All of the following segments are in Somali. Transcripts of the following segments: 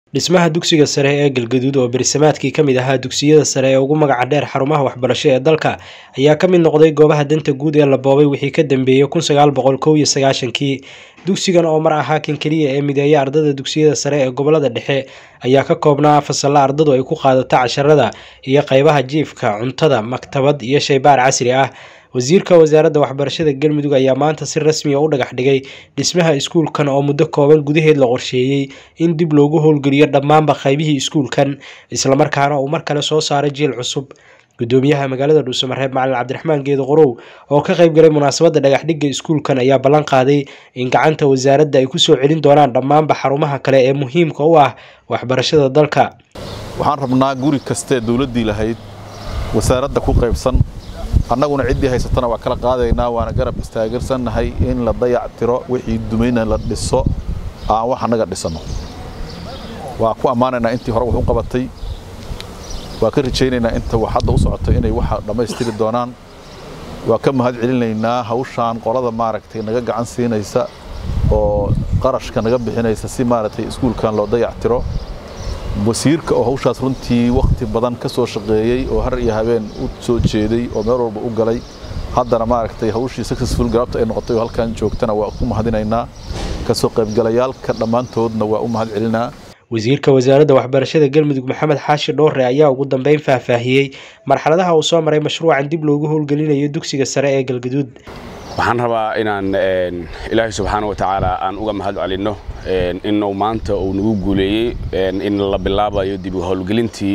dhismaha dugsiga sare ee galgaduud oo berisamaadkii ka mid ahaa dugsiyada sare ee ugu magaca dheer xarumaha waxbarasho ee dalka ayaa ka mid noqday goobaha danta guud ee la boobay wixii ka dambeeyey kun sagaal boqol kow iyo sagaashankii dugsigan oo mar ahaa kan keliya ee mideeya ardada dugsiyada sare ee gobolada dhexe ayaa ka koobnaa fasalla ardadu ay ku qaadato casharada iyo qeybaha jiifka cuntada maktabad iyo shaybaar casri ah wasiirka wasaaradda waxbarashada galmudug ayaa maanta si rasmi a u dhagax dhigay dhismaha iskuulkan oo muddo kooban gudaheed la qorsheeyey in dib loogu howlgeliyo dhammaanba qaybihii iskuulkan islamarkaana uu mar kale soo saaray jiil cusub gudoomiyaha magaalada dhuusamareeb macalin cabdiraxmaan geedo qorow oo ka qayb galay munaasabadda dhagaxdhigga iskuulkan ayaa ballan qaaday in gacanta wasaaradda ay kusoo celin doonaan dhammaanba xarumaha kale ee muhiimka u ah waxbarashada dalka waxaan rabnaa guri kastee dowladdii lahayd wasaaradda ku qaybsan annaguna ciddii haysatana waa kala qaadaynaa waana garab istaagarsannahay in la dayac tiro wixii dumayna la dhiso aan wax annaga dhisanno waa ku ammaanaynaa intii hore wax u qabatay waa ka rajaynaynaa inta wax hadda u socotay inay waxa dhammaystiri doonaan waa ka mahad celinaynaa hawshaan qolada maaragtay naga gacan siinaysa oo qarashka naga bixinaysa si maaragtay iskuulkan loo dayac tiro wasiirka oo hawshaas runtii wakhti badan ka soo shaqeeyey oo har iyo habeen u soo jeeday oo meel walba u galay haddana maaragtay hawshii successful galabta ay noqotay oo halkan joogtana waa ku mahadinaynaa kasoo qaybgalayaalka dhammaantoodna waa u mahad celinaa wasiirka wasaaradda waxbarashada galmudug maxamed xaashi dhoore ayaa ugu dambeyn faahfaahiyey marxaladaha uu soo maray mashruucan dib loogu howlgelinayo dugsiga sare ee galgaduud waxaan rabaa inaan ilaahay subxaana wa tacaala aan uga mahad celinno inuu maanta uu nagu guuleeyey in la bilaabayo dib u howlgelintii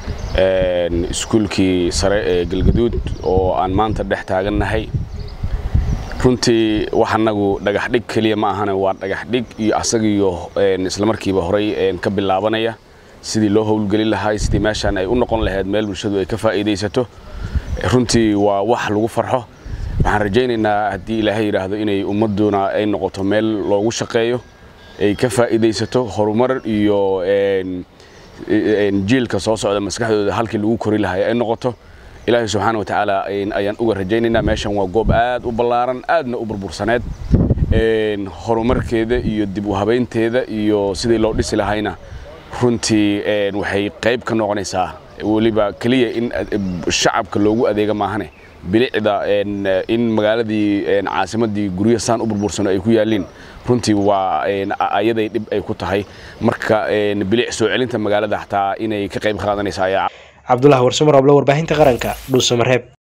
iskuulkii sare ee galgaduud oo aan maanta dhex taagannahay runtii wax annagu dhagaxdhig keliya ma ahane waa dhagaxdhig iyo asagiyo islamarkiiba horay ka bilaabanaya sidii loo howlgelin lahaa sidii meeshaan ay u noqon lahayd meel bulshadu ay ka faa'iidaysato runtii waa wax lagu farxo waxaan rajaynaynaa haddii ilaahay yidhaahdo inay ummadduna ay noqoto meel loogu shaqeeyo ay ka faa'iidaysato horumar iyo jiilka soo socda maskaxdooda halkii lagu kori lahay ay noqoto ilaahay subxaana wa tacaala ayaan uga rajaynaynaa meeshan waa goob aad u ballaaran aadna u burbursaneed horumarkeeda iyo dib u habaynteeda iyo sidii loo dhisi lahayna runtii waxay qayb ka noqonaysaa weliba keliya in shacabka loogu adeega maahane bilicda in magaaladii caasimadii guryo saan u burbursano ay ku yaaliin runtii waa ayaday dhib ay ku tahay marka bilic soo celinta magaalada xataa inay ka qayb qaadanaysa ayaa cabdulahi warsamar oble warbaahinta qaranka dhuusamareeb